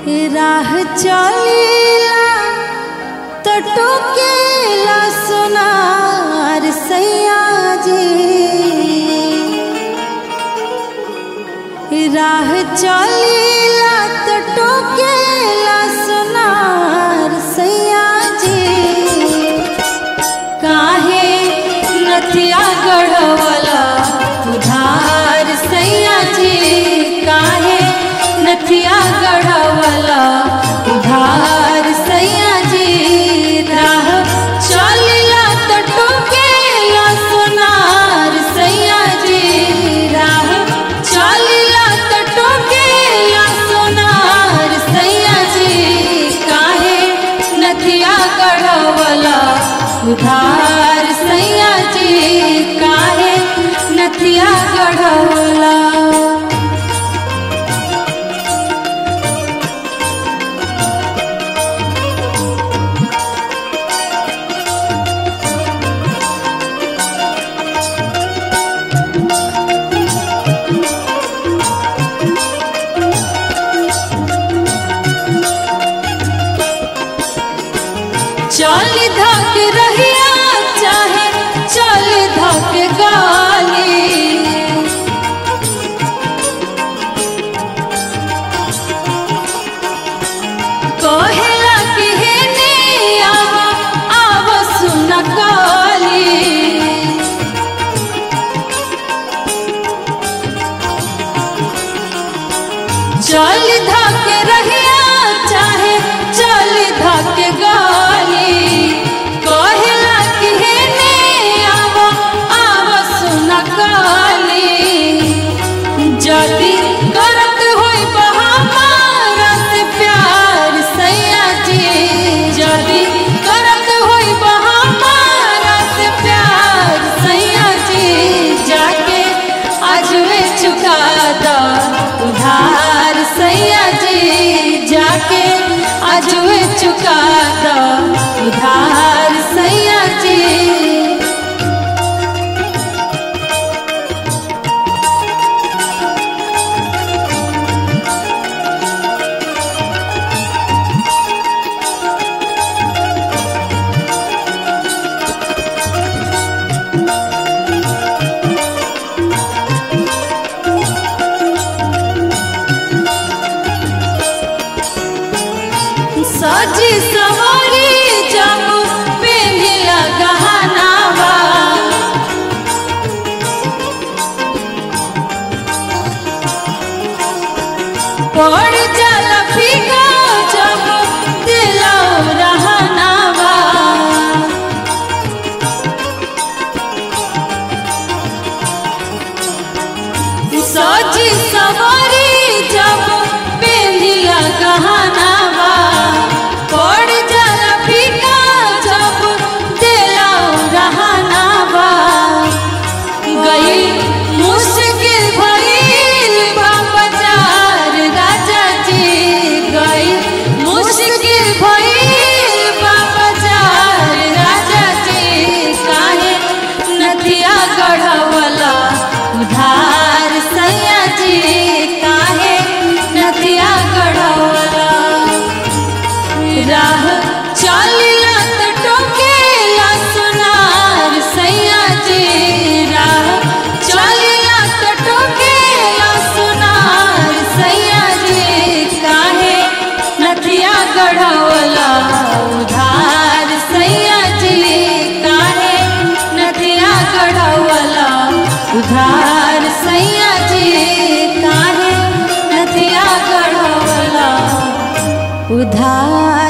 राह चलीला तो टोकेला सोनार सैया जी राह चलीला तो टोकेला सोनार सैया जी काहे नथिया गढ़वला उधार सैया जी काहे नथिया गढ़वला उधार सैया जी राह चलिला तो टोकेला सोनार सैया जी राह चलिला तो टोकेला सोनार सैया जी काहे नथिया गढ़वला उधार सैया जी काहे नथिया गढ़वला चल धक रहिया चाहे चल धक गाली कहेला कि हे ने आव आव सुन काली चल धक रहिया चाहे चल धक गाली कहेला कि हे ने आव आव सुन काली जदी करत होई बहामारा से प्यार सैया जी जदी करत होई बहामारा से प्यार सैया जी जाके अजवे चुका दा उधार सैया जी जाके अजवे चुका दा उधार सैया जी सजी सवारी जब पेंधिला गहनावा पड़ जाला फीका जब दिलौ रहनावा सजी सवारी जब पेंधिला गहनावा पड़ जाला फीका जब दिलौ रहनावा गई मुश्किल भइल बा बाजार राजा जी गई मुश्किल भइल बा बाजार राजा जी काहे नदिया गढ़वला उधार सैया जी काहे नदिया गढ़वला राह चलिला तो टोकेला सोनार सैया जी राह चलिला तो टोकेला सोनार सैया जी काहे नथिया गढ़वला उधार सैया जी काहे नथिया गढ़वला उधार सैया जी काहे नथिया गढ़वला उधार